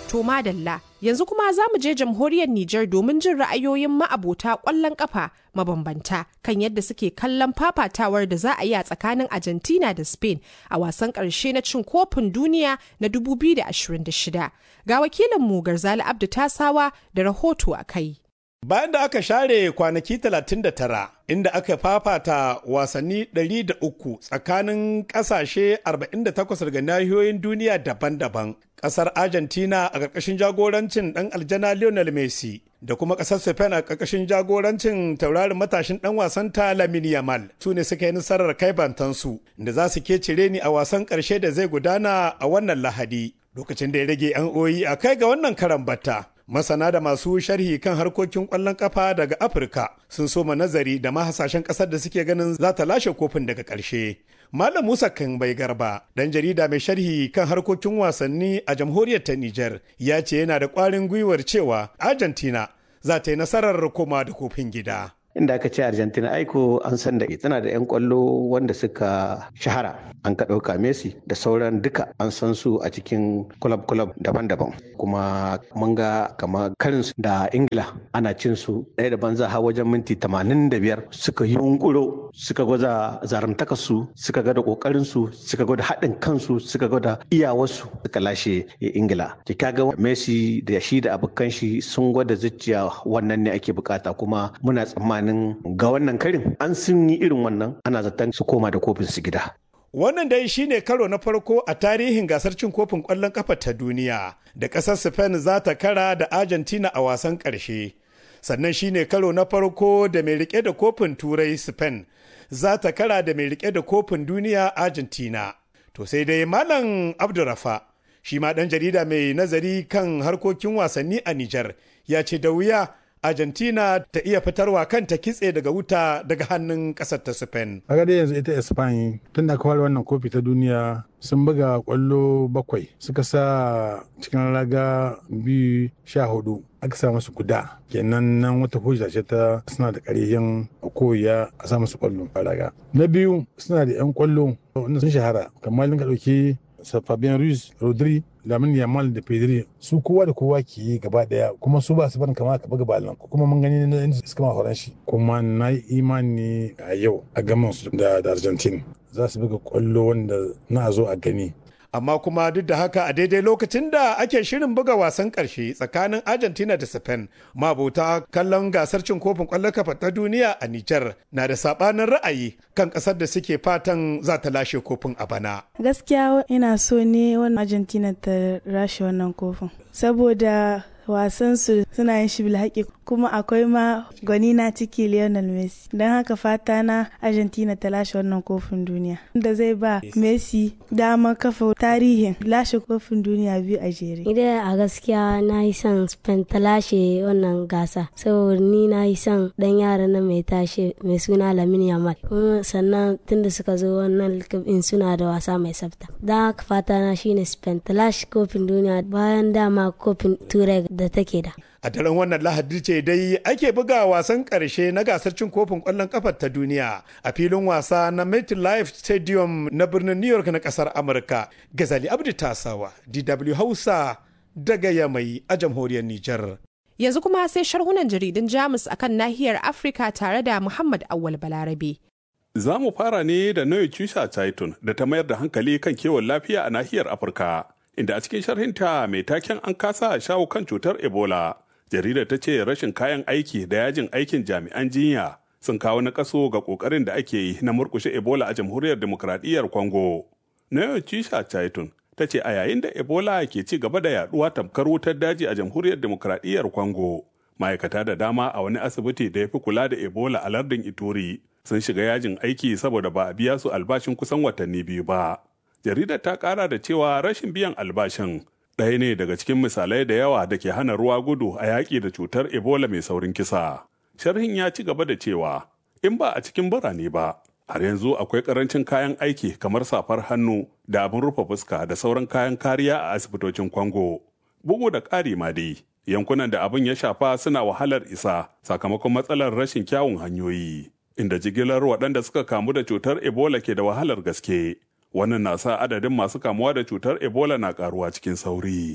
To madalla, yanzu kuma za mu je jamhuriyar Nijar domin jin ra'ayoyin ma'abota ƙwallon ƙafa mabambanta kan yadda suke kallon fafatawar da za a yi a tsakanin Argentina da Spain a wasan ƙarshe na cin kofin duniya na 2026. Ga wakilinmu Garzali Abdu Tasawa da rahoto a kai. Bayan da aka share kwanaki 39 inda aka fafata wasanni 103 tsakanin ƙasashe 48 daga nahiyoyin duniya daban-daban, ƙasar Argentina a ƙarƙashin jagorancin ɗan aljana Lionel Messi da kuma ƙasar Spain a ƙarƙashin jagorancin taurarin matashin ɗan wasan ta Lamine Yamal su ne suka yi nasarar kai bantansu da za su ke cire ni a wasan ƙarshe da zai gudana a wannan Lahadi. Lokacin da ya rage 'yan oyi a kai ga wannan karan batta. masana da masu sharhi kan harkokin kwallon kafa daga afirka sun soma nazari da mahasashen kasar da suke ganin za ta lashe kofin daga ƙarshe malam musa kan bai garba dan jarida mai sharhi kan harkokin wasanni a jamhuriyar ta niger ya ce yana da ƙwarin gwiwar cewa argentina za ta yi nasarar koma da kofin gida inda aka ce argentina aiko an san da tana da 'yan kwallo wanda suka shahara an ka ɗauka messi da sauran duka an san su a cikin club club daban-daban kuma mun ga kama karin su da ingila ana cin su ɗaya da banza har wajen minti 85 suka yi yunkuro suka gwada zaramtaka su suka gwada kokarin su suka gwada haɗin kansu suka gwada iyawarsu suka lashe ingila ki kaga messi da shi da abokan shi sun gwada zuciya wannan ne ake bukata kuma muna tsammanin ga wannan karin an sun yi irin wannan ana zaton su koma da kofin su gida Wannan dai shine karo na farko a tarihin gasar cin kofin ƙwallon ƙafa ta duniya da ƙasar Spain za ta kara da Argentina a wasan ƙarshe. Sannan shine karo na farko da mai rike da kofin Turai Spain za ta kara da mai rike da kofin duniya Argentina. To sai dai Malam Abdurrafa shi ma ɗan jarida mai nazari kan harkokin wasanni a Nijar ya ce da wuya Argentina ta iya fitarwa kanta kitse daga wuta daga hannun ƙasar ta Spain. Kaga dai yanzu ita Spain tun da aka wannan kofi ta duniya sun buga kwallo bakwai suka sa cikin raga biyu sha hudu aka sa masu guda kenan nan wata hujja ce ta suna da ƙarfin koya a sa masu kwallo a raga. Na biyu suna da 'yan kwallo wanda sun shahara kamar ka ɗauki Fabian Ruiz, Rodri, Lamin Yamal da Pedri su kowa da kowa ke yi gaba daya kuma su ba su barin kama ka buga balon kuma mun gani na inda suka ma horon shi kuma na yi imani a yau a gaman su da Argentina za su buga kwallo wanda na zo a gani amma kuma duk da haka a daidai lokacin da ake shirin buga wasan karshe tsakanin argentina da spain mabuta kallon gasar cin kofin kwallon kafa ta duniya a nijar na da sabanin ra'ayi kan kasar da suke fatan za ta lashe kofin a bana gaskiya ina so ne wannan argentina ta lashe wannan kofin saboda wasan su suna yin shi bilhaƙi kuma akwai ma gwani na ciki Lionel Messi don haka fata na Argentina ta lashe wannan kofin duniya da zai ba Messi damar kafa tarihin lashe kofin duniya biyu a jere. Idan a gaskiya na yi son Spain ta lashe wannan gasa saboda ni na yi son dan yara na mai tashe mai suna Lamine Yamal kuma sannan tunda suka zo wannan in suna da wasa mai tsafta. Don haka fata na shine Spain ta lashe kofin duniya bayan dama kofin turai da take da. A daren wannan lahadi ce dai ake buga wasan ƙarshe na gasar cin kofin ƙwallon ƙafar ta duniya a filin wasa na MetLife Stadium na birnin New York na ƙasar Amurka. Gazali Abdi Tasawa, DW Hausa daga Yamai a jamhuriyar Nijar. Yanzu kuma sai sharhunan jaridun Jamus akan nahiyar Afirka tare da Muhammad Awal Balarabe. Za mu fara ne da Noye Chusha Chaitun da ta mayar da hankali kan kiwon lafiya a nahiyar Afirka. Inda a cikin sharhinta mai taken an kasa shawo kan cutar Ebola. jaridar ta ce rashin kayan aiki da yajin aikin jami'an jinya sun kawo na kaso ga kokarin da ake yi na murkushe ebola a jamhuriyar demokradiyyar congo nayo cisha chaitun ta ce a yayin da ebola ke ci gaba da yaduwa tamkar wutar daji a jamhuriyar demokradiyyar congo ma'aikata da dama a wani asibiti da ya fi kula da ebola a lardin ituri sun shiga yajin aiki saboda ba a biya su albashin kusan watanni biyu ba jaridar ta kara da cewa rashin biyan albashin ɗaya ne daga cikin misalai da yawa da ke hana ruwa gudu a yaƙi da cutar ebola mai saurin kisa sharhin ya ci gaba da cewa in ba a cikin birane ba har yanzu akwai ƙarancin kayan aiki kamar safar hannu da abin rufe fuska da sauran kayan kariya a asibitocin kwango bugu da ƙari ma dai yankunan da abin ya shafa suna wahalar isa sakamakon matsalar rashin kyawun hanyoyi inda jigilar waɗanda suka kamu da cutar ebola ke da wahalar gaske wannan na sa adadin masu kamuwa da cutar ebola na karuwa cikin sauri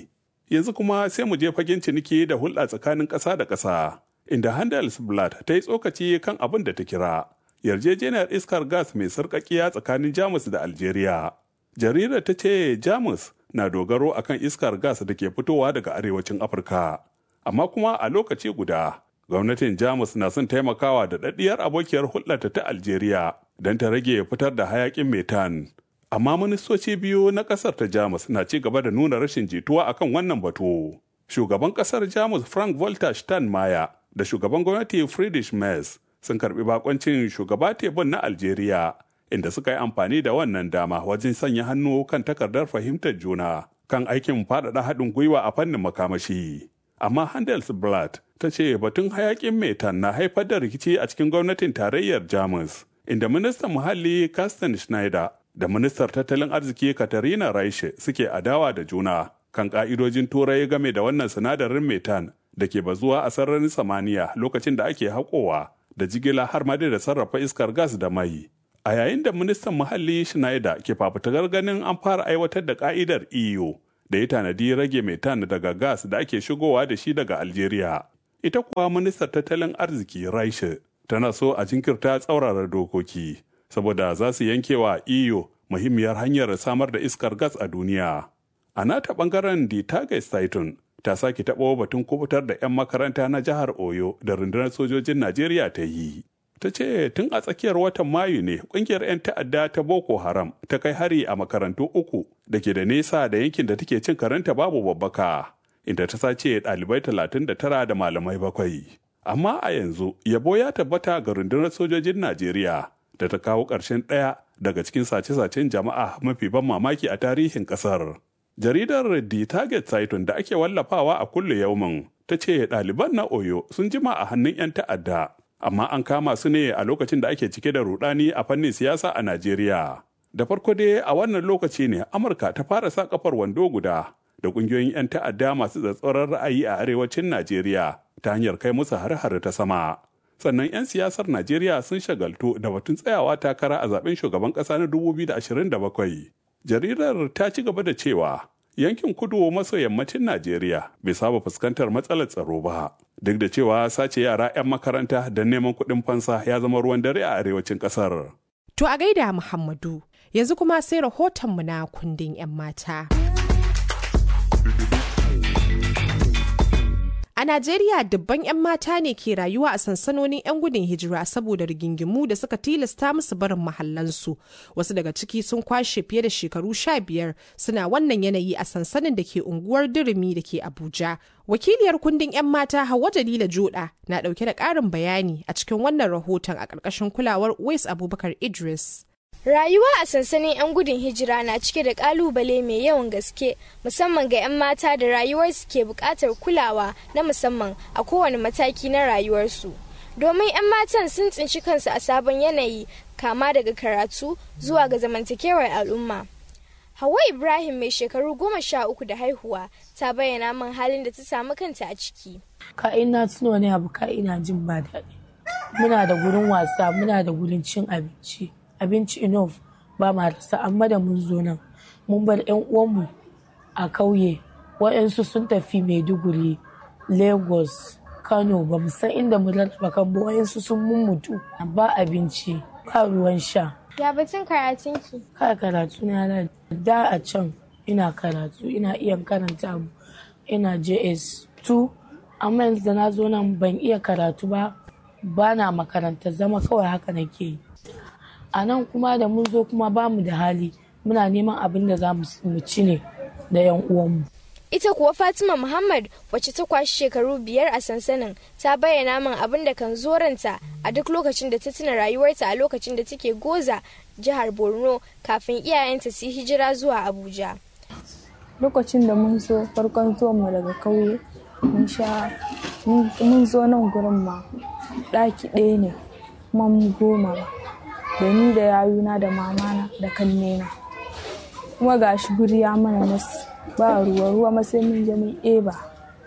Yanzu kuma sai mu je fagen ciniki da hulɗa tsakanin ƙasa da ƙasa, inda Handelsblatt ta yi tsokaci kan abin da ta kira yarjejeniyar iskar gas mai sarƙaƙiya tsakanin Jamus da Algeria. Jaridar ta ce Jamus na dogaro akan iskar gas da ke fitowa daga arewacin Afirka. Amma kuma a lokaci guda, gwamnatin Jamus na son taimakawa da daɗiyar abokiyar hulɗarta ta Algeria don ta rage fitar da hayaƙin metan. Amma ministoci biyu na ƙasar ta Jamus na ci gaba da nuna rashin jituwa akan wannan batu. Shugaban ƙasar Jamus Frank Walter Steinmeier da shugaban gwamnati Friedrich Merz sun karbi bakoncin shugaba tebun na Algeria inda suka yi amfani da wannan dama wajen sanya hannu kan takardar fahimtar juna kan aikin faɗaɗa haɗin gwiwa a fannin makamashi. Amma Handelsblatt ta ce batun hayakin metan na haifar da rikici a cikin gwamnatin tarayyar Jamus, inda ministan muhalli Carsten Schneider da ministar tattalin arziki Katarina Reich suke adawa da juna kan ka'idojin turai game da wannan sinadarin metan da ke bazuwa a sararin samaniya lokacin da ake haƙowa da jigila har ma da sarrafa iskar gas da mai. A yayin da ministan muhalli Schneider ke fafutukar ganin an fara aiwatar da ka'idar EU da ya tanadi rage metan daga gas da ake shigowa da shi daga Algeria. Ita kuwa ministar tattalin arziki Reich tana so a jinkirta tsaurara dokoki saboda za su yanke wa EU muhimmiyar hanyar samar da iskar gas a duniya. A nata bangaren Die Tageszeitung ta sake taɓo batun kubutar da 'yan makaranta na jihar Oyo da rundunar sojojin Najeriya ta yi. Ta ce tun a tsakiyar watan Mayu ne ƙungiyar 'yan ta'adda ta Boko Haram ta kai hari a makarantu uku da ke da nesa da yankin da take cin karanta babu babbaka, inda ta sace ɗalibai talatin da tara da malamai bakwai. Amma a yanzu yabo ya tabbata ga rundunar sojojin Najeriya da ta kawo ƙarshen ɗaya daga cikin sace-sacen jama'a mafi ban mamaki a tarihin ƙasar. jaridar The Target Titan da ake wallafawa a kulle yaumin ta ce ɗaliban na Oyo sun jima a hannun 'yan ta'adda, amma an kama su ne a lokacin da ake cike da rudani a fannin siyasa a Najeriya. Da farko dai a wannan lokaci ne Amurka ta fara sa kafar wando guda da ƙungiyoyin 'yan ta'adda masu tsatsauran ra'ayi a arewacin Najeriya ta hanyar kai musu har-har ta sama. Sannan 'yan siyasar Najeriya sun shagaltu da batun tsayawa takara a zaben shugaban ƙasa na 2027. jaridar ta ci gaba da cewa yankin kudu maso yammacin najeriya bai saba fuskantar matsalar tsaro ba duk da cewa sace yara 'yan makaranta da neman kuɗin fansa ya zama ruwan dare a arewacin ƙasar. To a gaida Muhammadu yanzu kuma sai rahotonmu na kundin 'yan mata. A Najeriya dubban 'yan mata ne ke rayuwa a sansanonin 'yan gudun hijira saboda rigingimu da suka tilasta musu barin mahallansu. Wasu daga ciki sun kwashe fiye da shekaru sha biyar suna wannan yanayi a sansanin da ke unguwar Durumi da ke Abuja. Wakiliyar kundin 'yan mata Hauwa Jalila Joda na ɗauke da ƙarin bayani a cikin wannan rahoton a ƙarƙashin kulawar Wais Abubakar Idris. Rayuwa a sansanin 'yan gudun hijira na cike da kalubale mai yawan gaske musamman ga 'yan mata da rayuwarsu ke buƙatar kulawa na musamman a kowane mataki na rayuwarsu. Domin 'yan matan sun tsinci kansu a sabon yanayi kama daga karatu zuwa ga zamantakewar al'umma. Hawa Ibrahim mai shekaru goma sha uku da haihuwa ta bayyana min halin da ta samu kanta a ciki. Ka ina tuno wani abu ka ina jin ba daɗi. Muna da gurin wasa, muna da gurin cin abinci. abinci enough ba ma rasa amma da mun zo nan mun bar yan uwanmu a kauye waɗansu sun tafi maiduguri lagos kano ba mu san inda mu rarraba kan ba waɗansu sun mummutu ba abinci ba ruwan sha ya batun karatunki ka karatu na da a can ina karatu ina iya karanta abu ina js 2 amma yanzu da na zo nan ban iya karatu ba ba na makaranta zama kawai haka nake yi a nan kuma da mun zo kuma ba mu da hali muna neman abin da za mu ci ne da yan uwanmu. Ita kuwa Fatima Muhammad wacce ta kwashi shekaru biyar a sansanin ta bayyana min abin da kan zoranta a duk lokacin da ta tuna rayuwarta a lokacin da take goza jihar Borno kafin iyayenta su hijira zuwa Abuja. Lokacin da mun zo farkon mu daga kauye mun sha mun zo nan gurin ma ɗaki ɗaya ne kuma mu goma ba. da ni da yayuna da mamana da kannena kuma gashi guri ya mana nasu ba ruwa ruwa masai mun je mun eba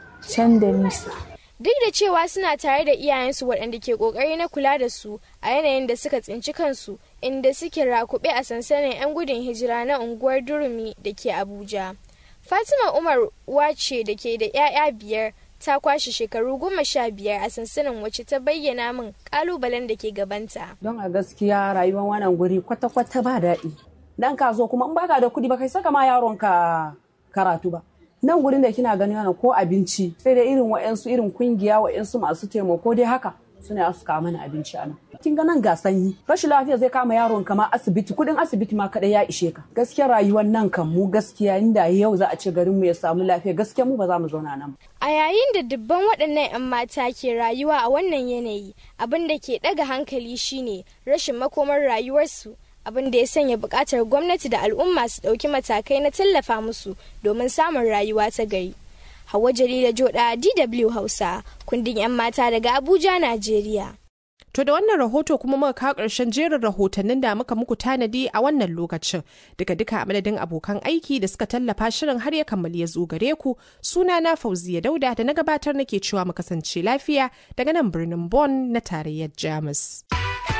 can da nisa duk da cewa suna tare da iyayensu waɗanda ke ƙoƙari na kula da su a yanayin da suka tsinci kansu inda suke rakuɓe a sansanin 'yan gudun hijira na unguwar durumi da ke abuja Fatima Umar uwa ce da ke da 'ya'ya biyar ta kwashe shekaru goma sha biyar a sansanin wacce ta bayyana min kalubalen da ke gabanta. Don a gaskiya rayuwar wannan guri kwata-kwata ba daɗi. Dan ka zo kuma in baka da kuɗi ba kai saka ma yaron ka karatu ba. Nan gurin da kina gani wannan ko abinci sai da irin wa'yansu irin kungiya wa'yansu masu taimako dai haka suna su kawo mana abinci a nan. Kin ga nan ga sanyi rashin lafiya zai kama yaron kama asibiti kuɗin asibiti ma kaɗai ya ishe ka. Gaskiya rayuwar nan kan mu gaskiya inda yau za a ce garin mu ya samu lafiya gaskiya mu ba za mu zauna nan. A yayin da dubban waɗannan 'yan mata ke rayuwa a wannan yanayi abin da ke ɗaga hankali shine rashin makomar rayuwarsu. abin da ya sanya buƙatar gwamnati da al'umma su ɗauki matakai na tallafa musu domin samun rayuwa ta gari. Hawa Jalila Joda DW Hausa, kundin 'yan mata daga Abuja, Najeriya. To da wannan rahoto kuma muka kawo ƙarshen jerin rahotannin da muka muku tanadi a wannan lokacin. Duka duka a madadin abokan aiki da suka tallafa shirin har ya kammali ya zo gare ku suna na Fauziya Dauda da na gabatar nake cewa mu kasance lafiya daga nan birnin Bonn na tarayyar Jamus.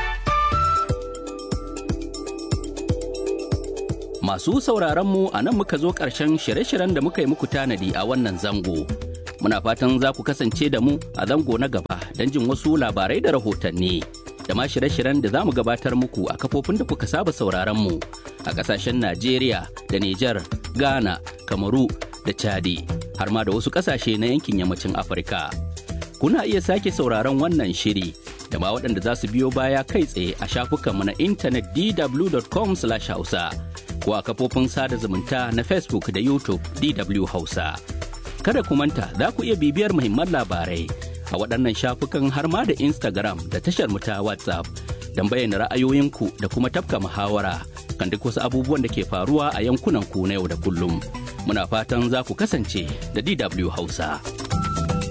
Masu sauraron mu a nan muka zo ƙarshen shirye-shiryen da muka yi muku tanadi a wannan zango. Muna fatan za ku kasance da mu a zango na gaba don jin wasu labarai da rahotanni. Da ma shirye-shiryen da za mu gabatar muku a kafofin da kuka saba sauraron mu a ƙasashen Najeriya da Nijar, Ghana, Kamaru da Chadi, har ma da wasu ƙasashe na yankin yammacin Afirka. Kuna iya sake sauraron wannan shiri da ma waɗanda za su biyo baya kai tsaye a shafukanmu na intanet dw.com/hausa. ko a kafofin sada zumunta na Facebook da YouTube DW Hausa. Kada ku manta za ku iya bibiyar muhimman labarai a waɗannan shafukan har ma da Instagram da tashar mu ta WhatsApp don bayyana ra'ayoyinku da kuma tafka muhawara kan duk wasu abubuwan da ke faruwa a yankunan ku na yau da kullum. Muna fatan za ku kasance da DW Hausa.